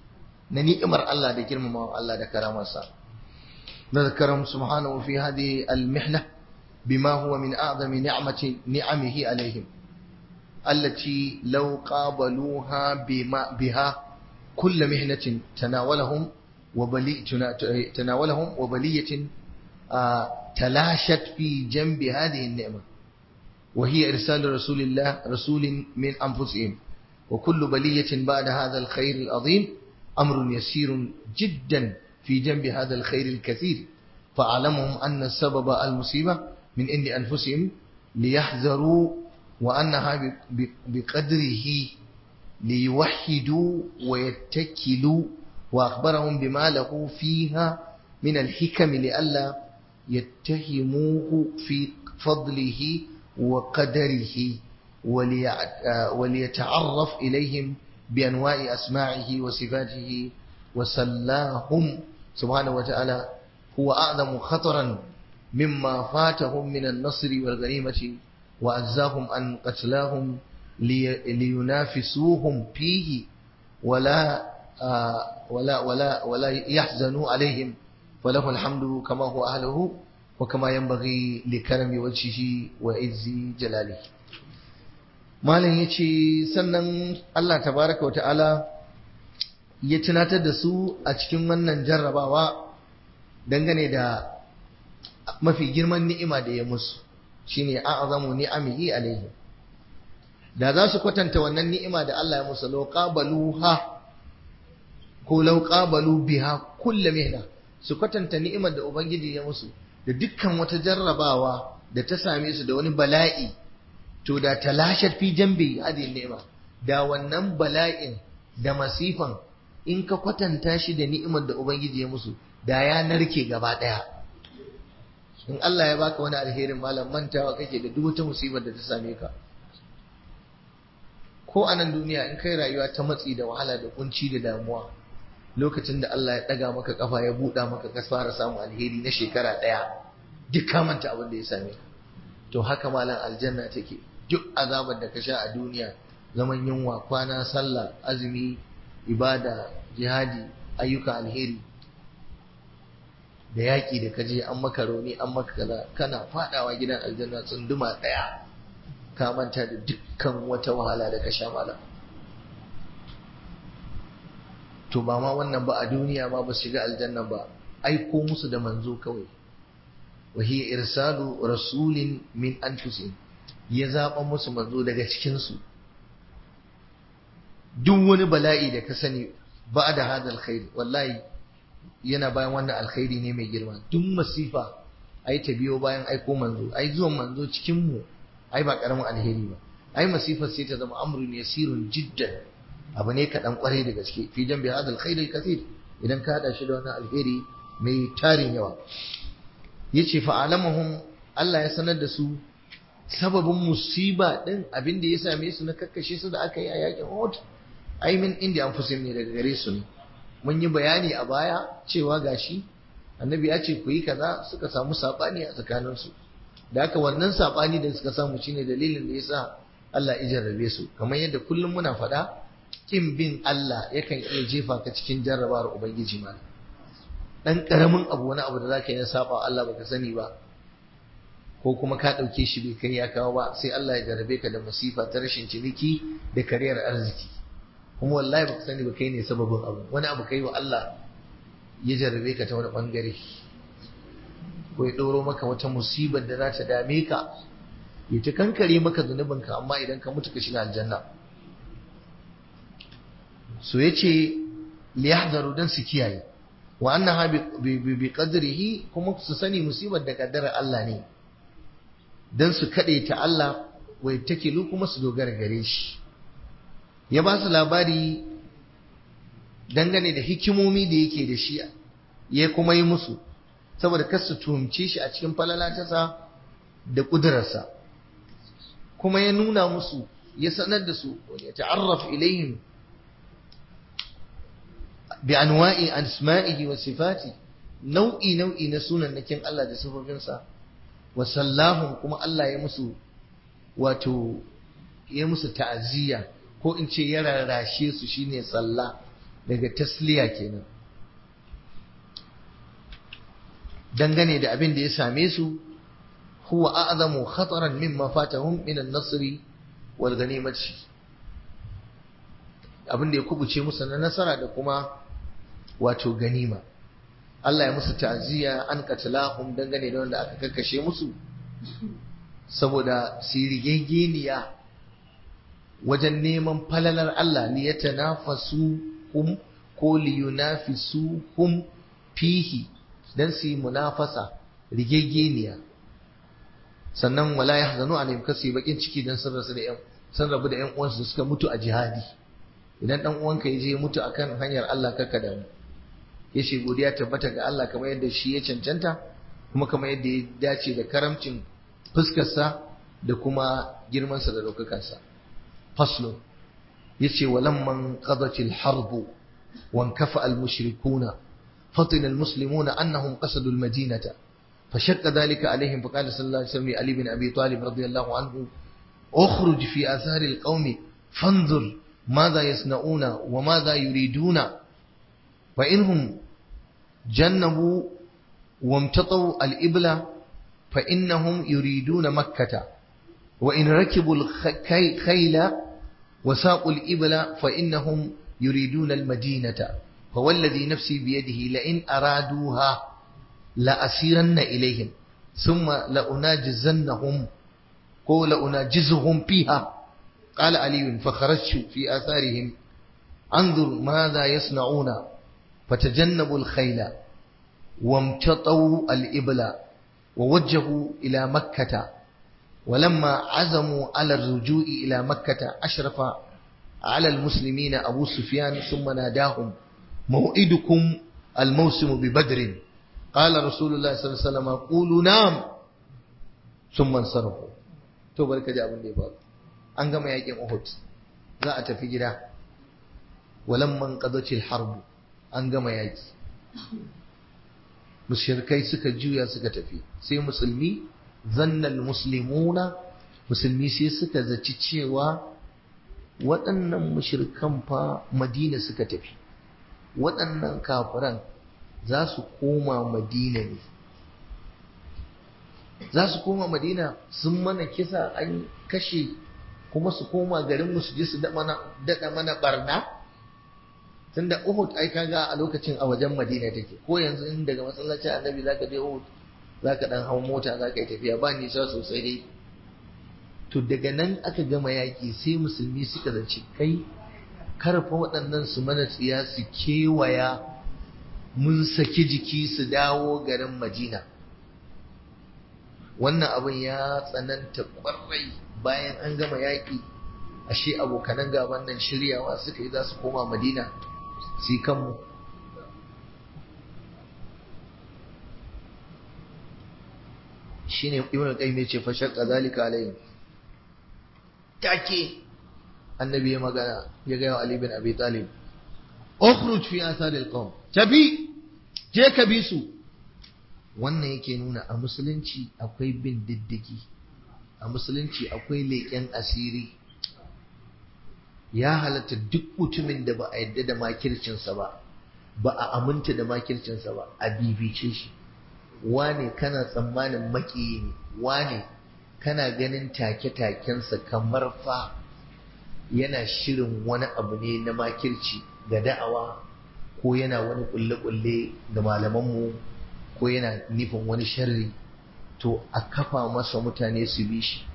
na ni'imar Allah da girmamawa Allah da karamarsa نذكرهم سبحانه في هذه المحنة بما هو من أعظم نعمة نعمه عليهم التي لو قابلوها بما بها كل محنة تناولهم وبلي تناولهم وبلية آه تلاشت في جنب هذه النعمة وهي إرسال رسول الله رسول من أنفسهم وكل بلية بعد هذا الخير العظيم أمر يسير جدا في جنب هذا الخير الكثير فأعلمهم أن السبب المصيبة من عند أنفسهم ليحذروا وأنها بقدره ليوحدوا ويتكلوا وأخبرهم بما له فيها من الحكم لئلا يتهموه في فضله وقدره وليتعرف إليهم بأنواع أسماعه وصفاته وسلاهم سبحانه وتعالى هو أعظم خطرا مما فاتهم من النصر والغنيمة وأجزاهم عن قتلاهم لي لينافسوهم فيه ولا آه ولا ولا ولا يحزنوا عليهم فله الحمد كما هو أهله وكما ينبغي لكرم وجهه وعز جلاله malam ya ce sannan Allah tabaraka wa ta'ala ya tunatar da su a cikin wannan jarrabawa dangane da mafi girman ni'ima da ya musu shine a'zamu ni'amihi alaihi da za su kwatanta wannan ni'ima da Allah ya musu law qabaluha ko law qabalu biha kullu mihna su kwatanta ni'imar da ubangiji ya musu da dukkan wata jarrabawa da ta same su da wani bala'i to da talashat fi jambi hadhihi ni'ima da wannan bala'in da masifan in ka kwatanta shi da ni'imar da ubangiji ya musu da ya narke gaba daya in Allah ya baka wani alherin malam mantawa kake da duk wata musibar da ta same ka ko a nan duniya in kai rayuwa ta matsi da wahala da kunci da damuwa lokacin da Allah ya daga maka kafa ya buɗa maka ka fara samun alheri na shekara ɗaya duk ka manta abin da ya same ka to haka malam aljanna take duk azabar da ka sha a duniya zaman yunwa kwana sallah azumi ibada jihadi ayyuka alheri da yaƙi da kaje an maka rauni an maka kaza kana fadawa gidan aljanna tsunduma ɗaya ka manta da dukkan wata wahala da ka sha malam to ba ma wannan ba a duniya ma ba shiga aljanna ba aiko musu da manzo kawai wa hiya irsalu rasulin min anfusihim ya zaba musu manzo daga cikin su duk wani bala'i da ka sani ba da hadal khair wallahi yana bayan wannan alkhairi ne mai girma duk masifa ai ta biyo bayan aiko manzo ai zuwan manzo cikin mu ai ba karamin alheri ba ai masifar sai ta zama amrun yasirun jiddan abu ne kaɗan kwarai da gaske fi jan bi hadal khair kathir idan ka hada shi da wannan alheri mai tarin yawa yace fa alamahum Allah ya sanar da su sababin musiba din abin da ya same su na kakkashe su da aka yi a yakin Uhud ai min inda an fusim ne daga gare su ne mun yi bayani a baya cewa gashi annabi ya ce ku yi kaza suka samu sabani a tsakaninsu da haka wannan sabani da suka samu shine dalilin da yasa Allah ya jarrabe su kamar yadda kullum muna faɗa kin bin Allah yakan iya jefa ka cikin jarrabawar ubangiji ma dan karamin abu wani abu da zaka yi saba Allah baka sani ba ko kuma ka dauke shi bai kai ya kawo ba sai Allah ya jarrabe ka da masifa ta rashin ciniki da kariyar arziki kuma wallahi baka sani ba kai ne sababin abu wani abu kai wa Allah ya jarrabe ka ta wani bangare ko ya ɗoro maka wata musibar da za ta dame ka ya ta kankare maka zunubinka amma idan ka mutu ka shiga aljanna so ya ce liyahdaru dan su kiyaye wa annaha bi qadrihi kuma su sani musibar da kaddarar Allah ne dan su kade ta Allah wai takilu kuma su dogara gare shi ya ba su labari dangane da hikimomi da yake da shi ya kuma yi musu saboda kar su tuhumce shi a cikin falalatarsa da ƙudurarsa kuma ya nuna musu ya sanar da su ya ta'arraf ilayhim bi anwa'i asma'ihi wa sifati nau'i nau'i na sunan nakin Allah da sifofinsa wa sallahum kuma Allah ya musu wato ya musu ta'aziyya ko in ce ya rarrashe su shine sallah daga tasliya kenan dangane da abin da ya same su huwa a'zamu khataran mimma fatahum min an-nasr wal ghanimati abin da ya kubuce musu na nasara da kuma wato ganima Allah ya musu ta'ziya an qatalahum dangane da wanda aka kakkashe musu saboda sirigegeniya wajen neman falalar Allah li yatanafasu hum ko li yunafisu hum fihi dan su yi munafasa rigegeniya sannan wala yahzanu alaihim kasi bakin ciki dan sun rasu da yan sun rabu da yan uwansu suka mutu a jihadi idan dan uwanka ya je mutu akan hanyar Allah karka da yace godiya tabbata ga Allah kamar yadda shi ya cancanta kuma kamar yadda ya dace da karamcin fuskarsa da kuma girmansa da daukakarsa faslo yace walamman qadatil harbu wankafa al mushrikuna فطن المسلمون أنهم قصدوا المدينة فشق ذلك عليهم فقال صلى الله عليه وسلم علي بن أبي طالب رضي الله عنه اخرج في آثار القوم فانظر ماذا يصنعون وماذا يريدون فإنهم جنبوا وامتطوا الإبل فإنهم يريدون مكة وإن ركبوا الخيل وساقوا الإبل فإنهم يريدون المدينة فوالذي نفسي بيده لئن أرادوها لأسيرن إليهم ثم لأناجزنهم قول لأناجزهم فيها قال علي فخرجت في آثارهم انظر ماذا يصنعون فتجنبوا الخيل وامتطوا الإبل ووجهوا إلى مكة ولما عزموا على الرجوع إلى مكة أشرف على المسلمين أبو سفيان ثم ناداهم موعدكم الموسم ببدر قال رسول الله صلى الله عليه وسلم قولوا نعم ثم انصرفوا to barka ji abin da ya faru an gama yakin Uhud za a tafi gida walamman qadatil harb an gama yaki mushrikai suka juya suka tafi sai musulmi zannal muslimuna musulmi sai suka zaci cewa waɗannan mushrikan fa Madina suka tafi waɗannan kafiran za su koma madina ne za su koma madina sun mana kisa an kashe kuma su koma garinmu su je su daɗa mana barna tunda uhud ai kaga a lokacin a wajen madina take ko yanzu in daga masallacin annabi zaka je uhud zaka dan hau mota zaka yi tafiya ba nisa sosai dai to daga nan aka gama yaƙi sai musulmi suka zaci kai karfa waɗannan su mana tsiya su kewaya mun saki jiki su dawo garin Madina. Wannan abin ya tsananta ƙwarai bayan an gama yaƙi, ashe abokanan gaban nan shiryawa suka yi za su koma Madina su yi kanmu. Shi ne Ibn Qayyim ya ce fashar zalika alayhim. Take annabi ya magana ya gaya wa Ali bin Abi Talib ukhruj fi atharil qawm tabi je ka bi su wannan yake nuna a musulunci akwai bin diddigi a musulunci akwai leƙen asiri ya halatta duk mutumin da ba a yadda da makircinsa ba ba a aminta da makircinsa ba a bibice shi wane kana tsammanin makiyi ne wane kana ganin take-takensa kamar fa yana shirin wani abu ne na makirci ga da'awa ko yana wani kulle-kulle ga malamanmu ko yana nufin wani sharri to a kafa masa mutane su bi shi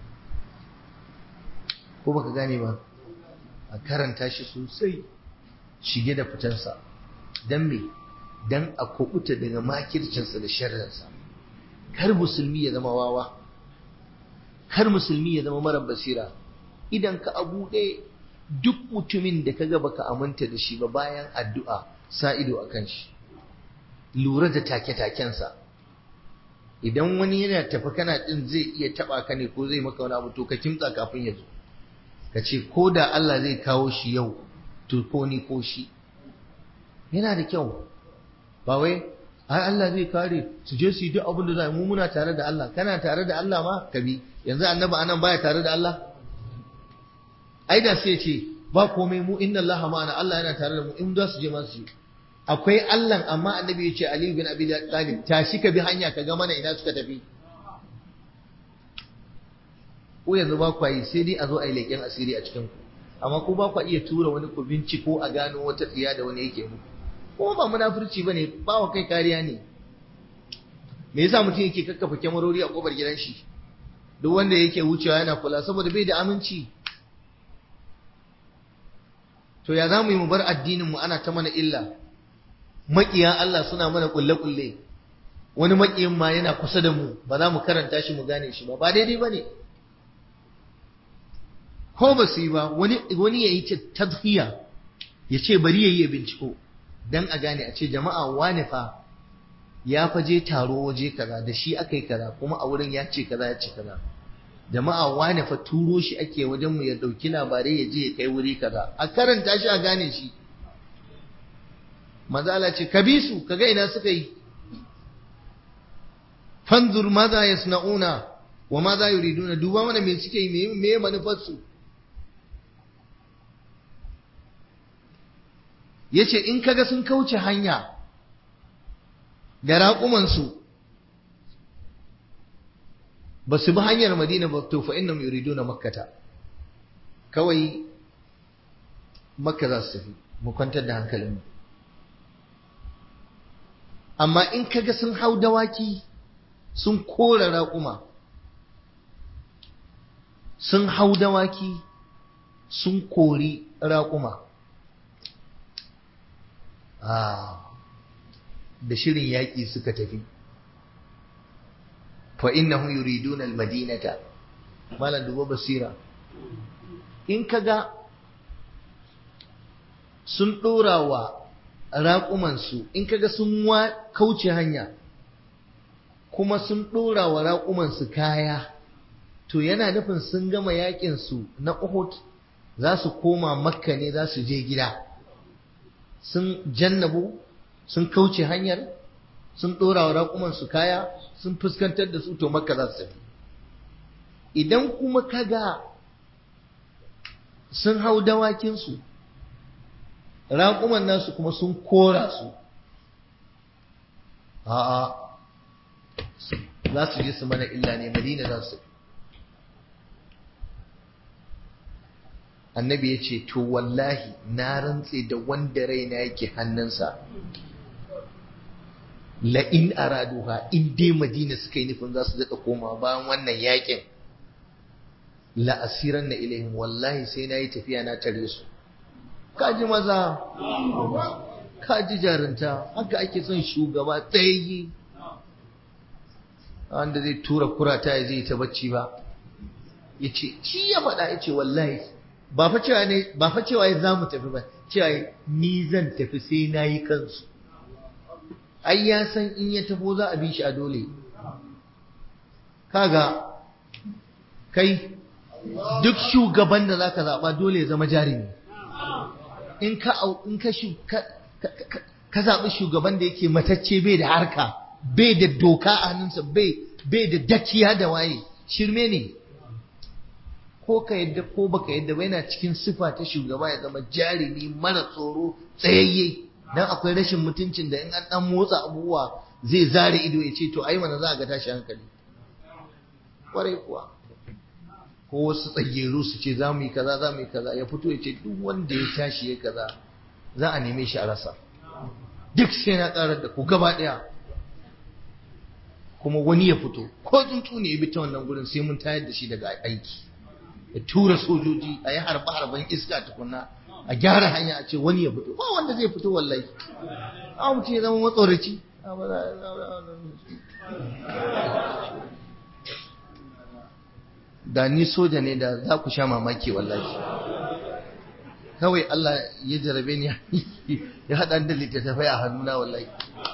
ko baka gane ba a karanta shi sosai shige da fitansa don me don a kubuta daga makircinsa da sharrinsa kar musulmi ya zama wawa kar musulmi ya zama mara basira idan ka abu ɗaya duk mutumin da kaga baka aminta da shi ba bayan addu'a sa ido a kan shi lura da take-takensa idan wani yana tafi kana ɗin zai iya taɓa ka ne ko zai maka wani abu to ka kimtsa kafin ya zo ka ce ko da Allah zai kawo shi yau to ko ni ko shi yana da kyau ba wai ai Allah zai kare su je su yi duk abin da za mu muna tare da Allah kana tare da Allah ma ka bi yanzu annabi anan baya tare da Allah ai da sai ce ba komai mu inna Allah ma'ana Allah yana tare da mu in za su je ma su akwai Allah amma annabi ya ce Ali bin Abi Talib tashi ka bi hanya ka ga mana ina suka tafi ko yanzu ba ku yi sai dai a zo a yi leƙen asiri a cikin ku amma ko ba ku iya tura wani ku binciko a gano wata tsiya da wani yake muku ko ba munafurci bane ba wa kai kariya ne me yasa mutum yake kakkafa kyamarori a kofar gidan shi duk wanda yake wucewa yana kula saboda bai da aminci to ya za mu yi mu bar addinin mu ana ta mana illa maƙiya Allah suna mana kulle-kulle wani maƙiyin ma yana kusa da mu ba za mu karanta shi mu gane shi ba ba daidai ba ne ko ba su yi ba wani ya yi tadhiya ya ce bari ya yi ya binciko don a gane a ce jama'a wane fa ya faje taro waje kaza da shi aka yi kaza kuma a wurin ya ce kaza ya ce kaza jama'a wane fa turo shi ake wajen mu ya dauki labarai ya je ya kai wuri kaza a karanta shi a gane shi mazala ce ka bi su kaga ina suka yi fanzur maza yasna'una wa maza yuriduna duba mana me suke yi me manufar su yace in kaga sun kauce hanya da raƙumansu ba su bi hanyar madina ba to fa innahum yuriduna makkata kawai makka za su tafi mu kwantar da hankalinmu amma in kaga sun hau dawaki sun kora raƙuma sun hau dawaki sun kori raƙuma da shirin yaƙi suka tafi fa innahum yuriduna almadinata malan dubo basira in kaga sun dora wa raƙumansu in kaga sun wa kauce hanya kuma sun dora wa raƙumansu kaya to yana nufin sun gama yaƙin su na Uhud za su koma makka ne za su je gida sun jannabu sun kauce hanyar sun ɗora wa raƙumansu kaya sun fuskantar da su to makka za su tafi idan kuma kaga sun hau dawakinsu raƙuman nasu kuma sun kora su a'a za su je su mana illa ne madina za su annabi ya ce to wallahi na rantse da wanda raina yake hannunsa la'in araduha in dai madina suka yi nufin za su daɗa koma bayan wannan yakin la'asiran na ilayhim wallahi sai na yi tafiya na tare su kaji maza kaji jarinta haka ake son shugaba tsayayye wanda zai tura kurata ya zai ta bacci ba ya ce shi ya faɗa ya ce wallahi ba fa cewa ne ba fa cewa za mu tafi ba cewa ni zan tafi sai na yi kansu ai ya san in ya tafo za a bi shi a dole kaga kai duk shugaban da zaka zaba dole ya zama jarumi in ka in ka ka zaɓi shugaban da yake matacce bai da harka bai da doka a hannunsa bai bai da dakiya da waye shirme ne ko ka yadda ko baka yadda ba yana cikin sifa ta shugaba ya zama jarumi mara tsoro tsayayye dan akwai rashin mutuncin da in an dan motsa abubuwa zai zare ido ya ce to ai mana za a ga tashi hankali kwarai kuwa ko wasu tsageru su ce za mu yi kaza za mu yi kaza ya fito ya ce duk wanda ya tashi ya kaza za a neme shi a rasa duk sai na karar da ku gaba daya kuma wani ya fito ko tsuntsu ne ya bi ta wannan gurin sai mun tayar da shi daga aiki ya tura sojoji a yi harba harban iska tukunna a gyara hanya a ce wani ya fito ba wanda zai fito wallahi a mutum ya zama matsoraci da ni soja ne da za ku sha mamaki wallahi kawai Allah ya jarabe ni ya haɗa da littattafai a hannuna wallahi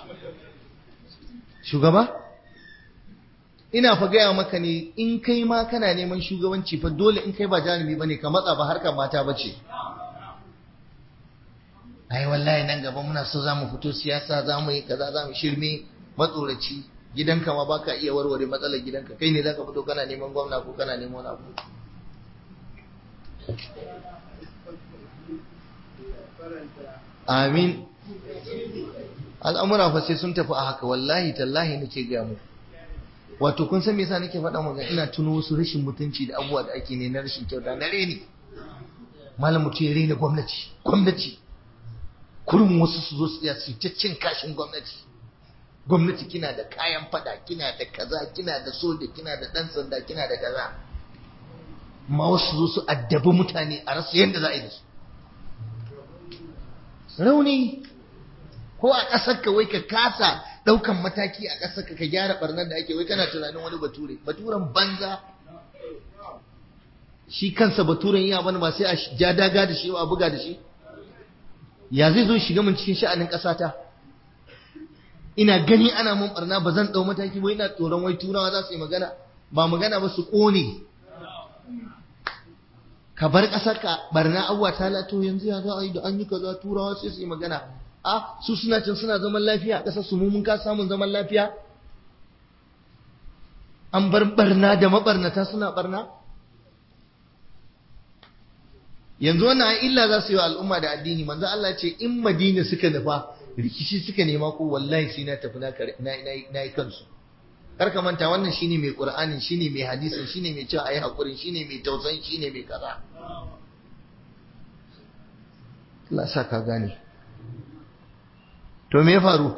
shugaba ina fa gaya maka ne in kai ma kana neman shugabanci fa dole in kai ba jarumi bane ka matsa ba harkar mata bace ai wallahi nan gaba muna so zamu fito siyasa zamu yi kaza zamu shirme matsoraci gidanka ma baka iya warware matsalar gidanka kai ne zaka fito kana neman gwamna ko kana neman wani abu amin al'amura fa sai sun tafi a haka wallahi tallahi nake ga mu wato kun san me yasa nake faɗa maka ina tuno wasu rashin mutunci da abubuwa da ake ne na rashin kyauta na reni malam mutum ya rena gwamnati gwamnati kurin wasu su zo su tsaya su ta cin kashin gwamnati gwamnati kina da kayan fada kina da kaza kina da soja kina da dan sanda kina da kaza ma wasu zo su addabi mutane a rasa yadda za a yi da su rauni ko a ƙasar ka wai ka kasa ɗaukan mataki a ƙasar ka ka gyara barnar da ake wai kana tunanin wani bature baturen banza shi kansa baturen iya bani ba sai a ja daga da shi a buga da shi ya zai zo shiga mun cikin sha'anin ƙasata ina gani ana mun barna ba zan ɗau mataki ba ina tsoron wai turawa za su yi magana ba magana ba su ƙone ka bar ƙasar ka barna abuwa ta lato yanzu ya za a yi da an yi kaza turawa sai su yi magana a su suna can suna zaman lafiya a ƙasar su mu mun ka samun zaman lafiya an bar barna da mabarnata suna barna yanzu wannan ai illa za su yi wa al'umma da addini manzo Allah ce in Madina suka nufa rikici suka nema ko wallahi sai na tafi na yi kansu kar ka manta wannan shine mai qur'anin shine mai hadisin shine mai cewa ayi hakurin shine mai tausayin shine mai kaza Allah sa ka gane to me ya faru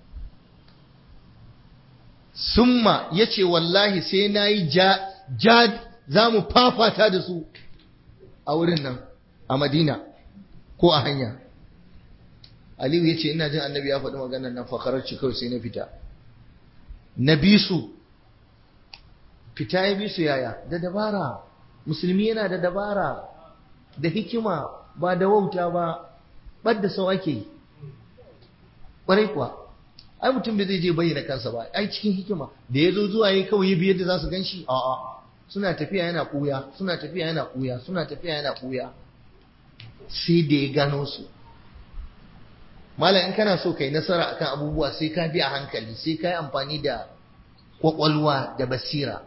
summa yace wallahi sai nayi ja ja za mu fafata da su a wurin nan a Madina ko a hanya Aliyu ya ce ina jin annabi ya faɗi maganar nan fakararci kawai sai na fita na bi su fita ya bi su yaya da dabara musulmi yana da dabara da hikima ba da wauta ba ɓadda sau ake yi ƙwarai kuwa ai mutum bai zai je bayyana kansa ba ai cikin hikima da ya zo zuwa ya kawai ya bi yadda za su gan shi a'a suna tafiya yana ɓuya suna tafiya yana ɓuya suna tafiya yana ɓuya sai da ya gano su malam in kana so kai nasara akan abubuwa sai ka bi a hankali sai ka yi amfani da kwakwalwa da basira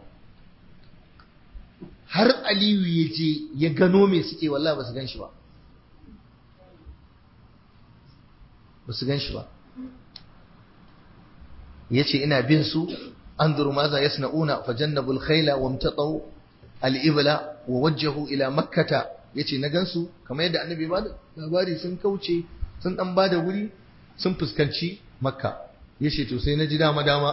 har aliyu ya je ya gano me suke wallah ba su gan shi ba ba su gan shi ba ya ce ina bin su an duru maza ya sana'una fa jannabul khaila wa mtatau al'ibla wa wajjahu ila makkata ya ce na gansu kamar yadda annabi ba da labari sun kauce sun dan ba da wuri sun fuskanci makka ya ce to sai na ji dama dama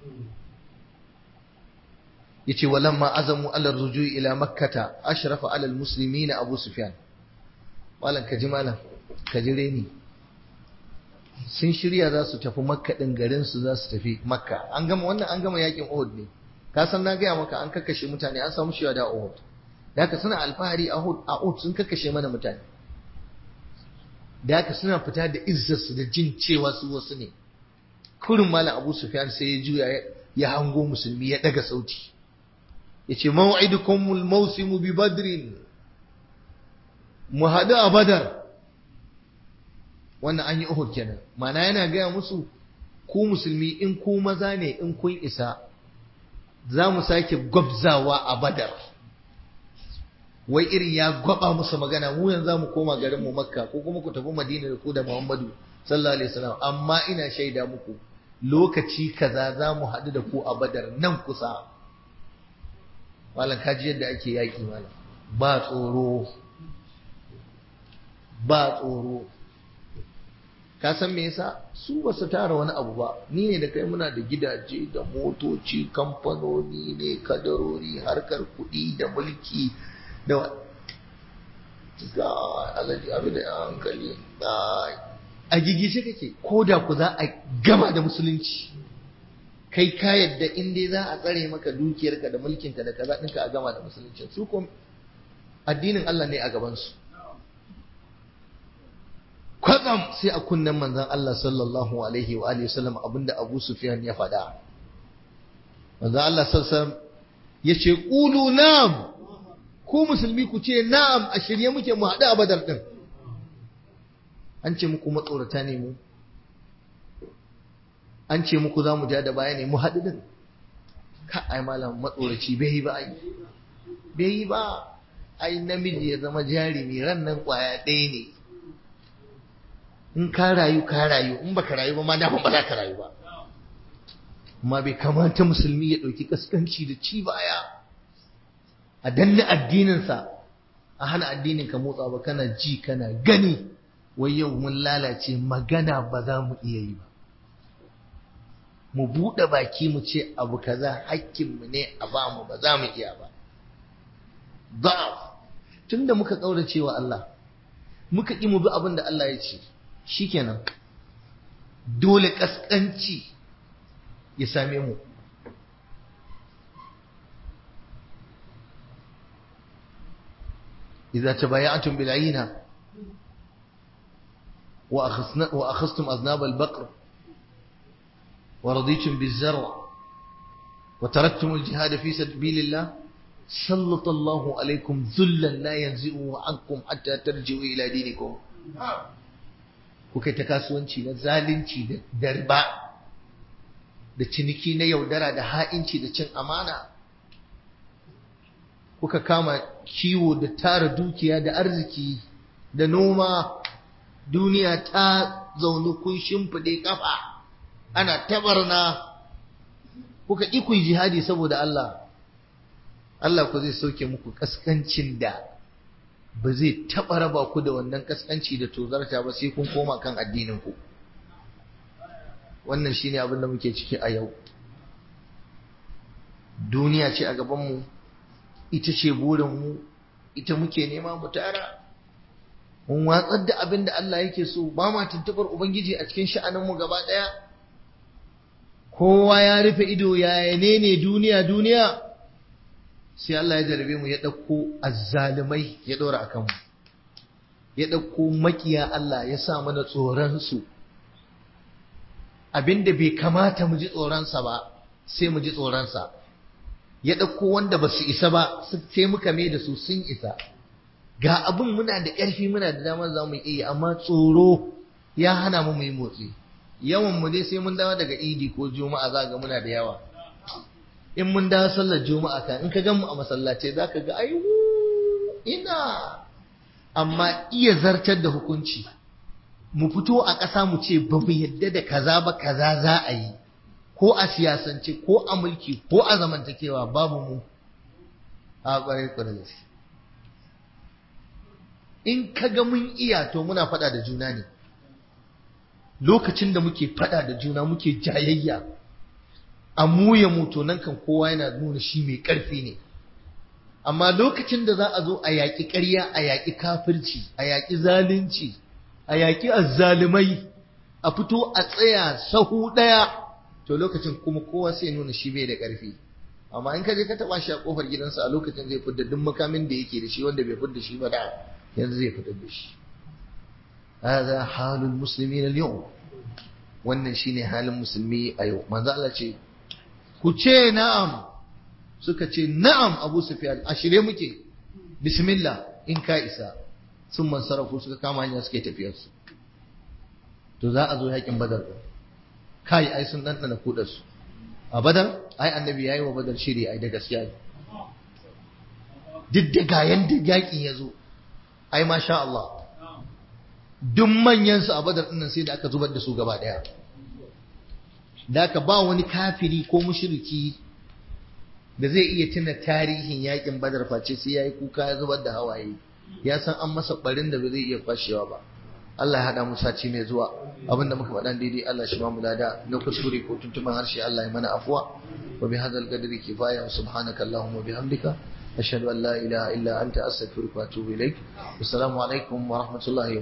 ya ce walamma azamu ala rujui ila makkata ashrafa ala almuslimin abu sufyan malam ka ji malam ka ji reni sun shirya za su tafi makka din garin su za su tafi makka an gama wannan an gama yakin uhud ne ka san na gaya maka an kakkashe mutane an samu shiwa da uhud da haka suna alfahari a uhud sun kakkashe mana mutane da haka suna fita da izzarsu da jin cewa su wasu ne kurin malam abu sufyan sai ya juya ya hango musulmi ya daga sauti ya ce maw'idukumul mawsimu bi badrin mu haɗu a badar wannan an yi uhud kenan mana yana gaya musu ku musulmi in ku maza ne in kun isa za mu sake gwabzawa a badar wai irin ya gwaba musu magana mu yanzu za mu koma garin mu makka ko kuma ku tafi madina da ku da muhammadu sallallahu alaihi wasallam amma ina shaida muku lokaci kaza za mu haɗu da ku a badar nan kusa malam kaji yadda ake yaƙi malam ba tsoro ba tsoro ka san me yasa su ba su tara wani abu ba ni ne da kai muna da gidaje da motoci kamfanoni ne kadarori harkar kuɗi da mulki da ga alaji abu da hankali a gigishe kake ko da ku za a gama da musulunci kai ka yadda in dai za a tsare maka dukiyarka da mulkinka da kaza ɗinka a gama da musulunci su ko addinin Allah ne a gabansu kwatsam sai a kunnen manzon Allah sallallahu alaihi wa alihi wasallam abinda Abu Sufyan ya faɗa manzon Allah sallallahu alaihi ya ce qulu na'am ku musulmi ku ce na'am a shirye muke mu haɗu a badar ɗin an ce muku matsorata ne mu an ce muku za mu ja da baya ne mu haɗu ɗin ka ai malam matsoraci bai yi ba ai bai yi ba ai namiji ya zama jarumi ran nan kwaya ɗaya ne in ka rayu ka rayu in baka rayu ba ma dama ba za ka rayu ba amma bai kamata musulmi ya ɗauki kaskanci da ci baya a danne addininsa a hana addinin ka motsa ba kana ji kana gani wai yau mun lalace magana ba za mu iya yi ba mu buɗe baki mu ce abu kaza hakkinmu ne a ba mu ba za mu iya ba da'af tunda muka ƙaurace wa Allah muka ƙi mu bi abin da Allah ya ce shikenan dole ƙasƙanci ya same mu إذا تبايعتم بالعينة وأخذتم أذناب البقر ورضيتم بالزرع وتركتم الجهاد في سبيل الله سلط الله عليكم ذلا لا ينزئه عنكم حتى ترجعوا إلى دينكم kuka ta kasuwanci na zalunci da riba da ciniki na yaudara da ha'inci da cin amana kuka kama kiwo da tara dukiya da arziki da noma duniya ta zaunu kun shimfiɗe kafa ana tabarna kuka ƙi ku jihadi saboda Allah Allah ku zai sauke muku kaskancin da ba zai taɓa raba ku da wannan kaskanci da tozarta ba sai kun koma kan addinin ku wannan shine abin da muke ciki a yau duniya ce a gabanmu ita ce burinmu ita muke nema mu tara mun watsar da abin da Allah yake so ba ma tuntubar ubangiji a cikin sha'aninmu gaba ɗaya kowa ya rufe ido yaya ne ne duniya duniya sai Allah ya jarabe mu ya ɗauko azzalumai ya ɗora a kanmu ya ɗauko makiya Allah ya sa mana tsoronsu abinda bai kamata mu ji tsoronsa ba sai mu ji tsoronsa ya ɗauko wanda ba su isa ba sai muka mai da su sun isa ga abin muna da ƙarfi muna da damar za mu iya amma tsoro ya hana mu mu yi motsi yawan mu dai sai mun dawo daga idi ko juma'a za ga muna da yawa in mun dawo sallar juma'a kan in ka gan mu a masallatai za ka ga ai ina amma iya zartar da hukunci mu fito a ƙasa mu ce ba mu yadda da kaza ba kaza za a yi ko a siyasance ko a mulki ko a zamantakewa babu mu a ƙwarai ƙwarai gaske in ka ga mun iya to muna faɗa da juna ne lokacin da muke faɗa da juna muke jayayya a muya mutu nan kan kowa yana nuna shi mai ƙarfi ne amma lokacin da za a zo a yaƙi ƙarya a yaƙi kafirci a yaƙi zalunci a yaƙi azzalumai a fito a tsaya sahu ɗaya to lokacin kuma kowa sai nuna shi bai da ƙarfi amma in ka je ka taɓa shi a ƙofar gidansa a lokacin zai fidda duk makamin da yake da shi wanda bai fidda shi ba da yanzu zai fitar da shi هذا حال المسلمين اليوم wannan shine halin musulmi a yau manzo Allah ce ku ce na'am suka ce na'am Abu Sufyan a shirye muke bismillah in ka isa sun mansarafu suka kama hanya suke tafiyar su to za a zo yakin badar kai ai sun dandana kudar su a badar ai annabi yayi wa badar shiri ai da gaskiya duk da ga yanda yakin ya zo ai masha Allah duk manyansu a badar ɗinnan sai da aka zubar da su gaba ɗaya da aka ba wani kafiri ko mushriki da zai iya tuna tarihin yakin badar face sai ya yi kuka ya zubar da hawaye ya san an masa barin da ba zai iya kwashewa ba Allah ya haɗa mu sati mai zuwa abinda muka faɗa daidai Allah shi ba mu lada na kuskure ko tuntuban harshe Allah ya mana afuwa wa bi hadzal qadri kifaya wa subhanaka allahumma bihamdika ashhadu an la ilaha illa anta astaghfiruka wa atubu ilaik assalamu alaikum wa rahmatullahi